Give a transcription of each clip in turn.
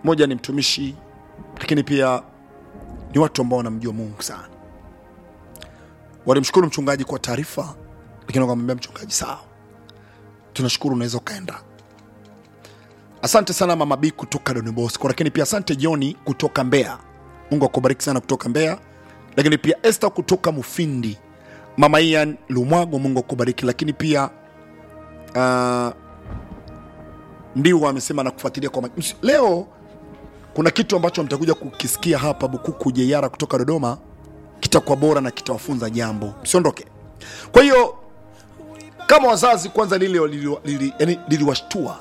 moja ni mtumishi lakini pia ni watu ambao wanamjua mungu sana walimshukuru mchungaji kwa taarifa lakini wakamwambia mchungaji sawa tunashukuru unaweza ukaenda asante sana mama b kutoka Don Bosco lakini pia asante joni kutoka mbeya mungu akubariki sana kutoka mbeya lakini pia este kutoka mufindi mama ian lumwago mungu akubariki lakini pia uh, ndio amesema na kufuatilia kwa mak- Ms- leo kuna kitu ambacho mtakuja kukisikia hapa bukuku jeiara kutoka dodoma kitakuwa bora na kitawafunza jambo msiondoke kwa hiyo kama wazazi kwanza lile liliwashtua lili, lili, yani liliwashtua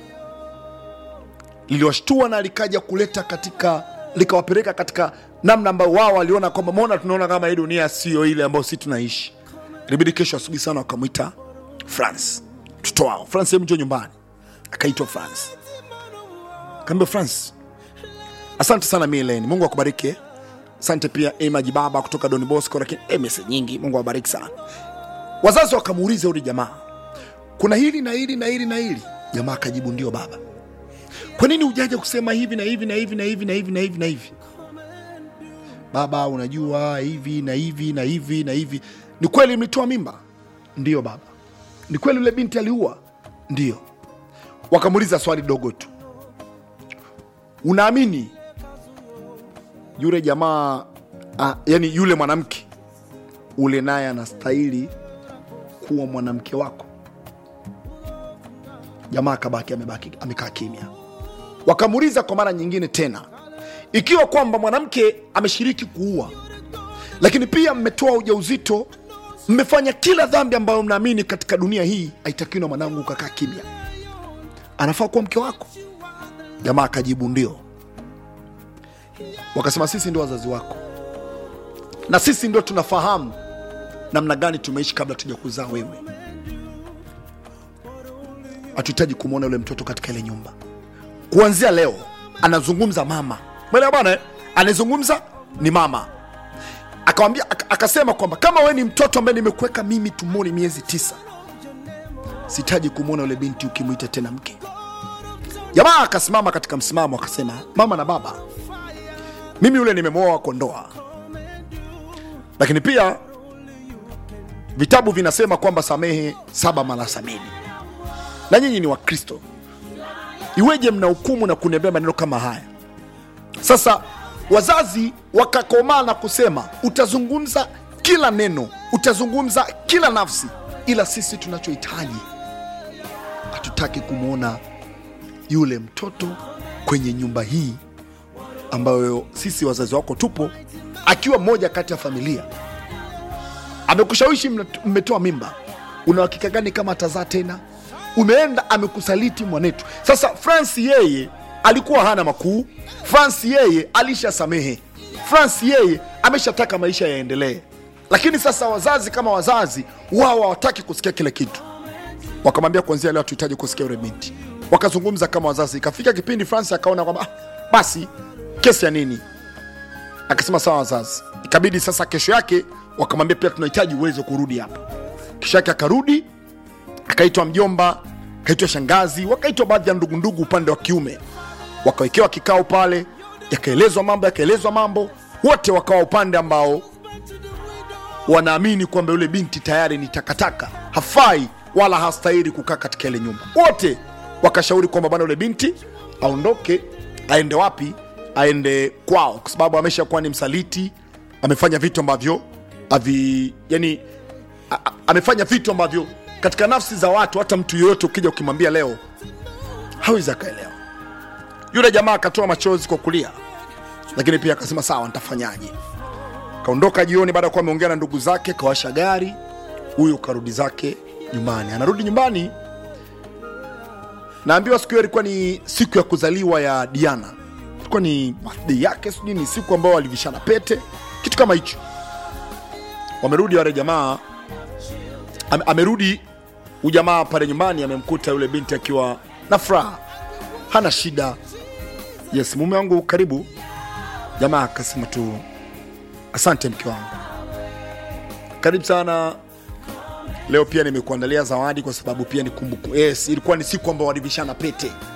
liliwashtua na likaja kuleta katika likawapeleka katika namna ambayo wao waliona kwamba mona tunaona kama hii dunia sio ile ambayo si tunaishi ilibidi kesho asubuhi sana wakamwita france mtoto wao france hebu njoo nyumbani akaitwa france kaambia france asante sana mileni mungu akubariki eh. asante pia emaji baba kutoka don bosco lakini eh, message nyingi mungu awabariki sana wazazi wakamuuliza yule jamaa kuna hili na hili na hili na hili jamaa akajibu ndio baba kwa nini ujaja kusema hivi na hivi na hivi na hivi na hivi na hivi na hivi baba unajua hivi na hivi na hivi na hivi ni kweli mlitoa mimba ndio baba ni kweli yule binti aliua ndio wakamuuliza swali dogo tu unaamini yule jamaa ah, yani yule mwanamke ule naye anastahili kuwa mwanamke wako jamaa akabaki amebaki amekaa kimya wakamuuliza kwa mara nyingine tena ikiwa kwamba mwanamke ameshiriki kuua lakini pia mmetoa ujauzito mmefanya kila dhambi ambayo mnaamini katika dunia hii haitakiwi na mwanangu ukakaa kimya anafaa kuwa mke wako jamaa akajibu ndio wakasema sisi ndio wazazi wako na sisi ndio tunafahamu namna gani tumeishi kabla tuja kuzaa wewe hatuhitaji kumwona yule mtoto katika ile nyumba kuanzia leo anazungumza mama mwelewa bwana eh? anayezungumza ni mama akawambia ak- akasema kwamba kama we ni mtoto ambaye nimekuweka mimi tumoni miezi tisa sitaji kumwona yule binti ukimwita tena mke jamaa akasimama katika msimamo akasema mama na baba mimi yule nimemwoa kwa ndoa lakini pia vitabu vinasema kwamba samehe saba mara sabini na nyinyi ni wakristo iweje mna hukumu na kuniambia maneno kama haya sasa wazazi wakakomaa na kusema utazungumza kila neno utazungumza kila nafsi ila sisi tunachohitaji hatutaki kumwona yule mtoto kwenye nyumba hii ambayo sisi wazazi wako tupo akiwa mmoja kati ya familia amekushawishi mna- mmetoa mimba una uhakika gani kama atazaa tena umeenda amekusaliti mwanetu sasa fransi yeye alikuwa hana makuu fransi yeye alishasamehe fransi yeye ameshataka maisha yaendelee lakini sasa wazazi kama wazazi wao hawataki kusikia kile kitu wakamwambia kuanzia leo hatuhitaji kusikia yule binti wakazungumza kama wazazi ikafika kipindi francis akaona kwamba ah, basi kesi ya nini akasema sawa wazazi ikabidi sasa kesho yake wakamwambia pia tunahitaji uweze kurudi hapa kesho yake akarudi akaitwa mjomba akaitwa shangazi wakaitwa baadhi ya ndugundugu upande wa kiume wakawekewa kikao pale yakaelezwa mambo yakaelezwa mambo wote wakawa upande ambao wanaamini kwamba yule binti tayari ni takataka hafai wala hastahili kukaa katika ile nyumba wote wakashauri kwamba bana yule binti aondoke aende wapi aende kwao kwa sababu ameshakuwa ni msaliti amefanya vitu ambavyo avi yani a, a, amefanya vitu ambavyo katika nafsi za watu hata mtu yoyote ukija ukimwambia leo hawezi akaelewa yule jamaa akatoa machozi kwa kulia lakini pia akasema sawa nitafanyaje kaondoka jioni baada ya kuwa ameongea na ndugu zake kawasha gari huyu karudi zake nyumbani anarudi nyumbani naambiwa siku hiyo ilikuwa ni siku ya kuzaliwa ya diana ilikuwa ni birthday yake sijui ni siku ambao walivishana pete kitu kama hicho wamerudi wale jamaa ame, amerudi ujamaa pale nyumbani amemkuta yule binti akiwa na furaha hana shida yes mume wangu karibu jamaa akasema tu asante mke wangu karibu sana leo pia nimekuandalia zawadi kwa sababu pia ni kumbuku yes, ilikuwa ni siku ambao walivishana pete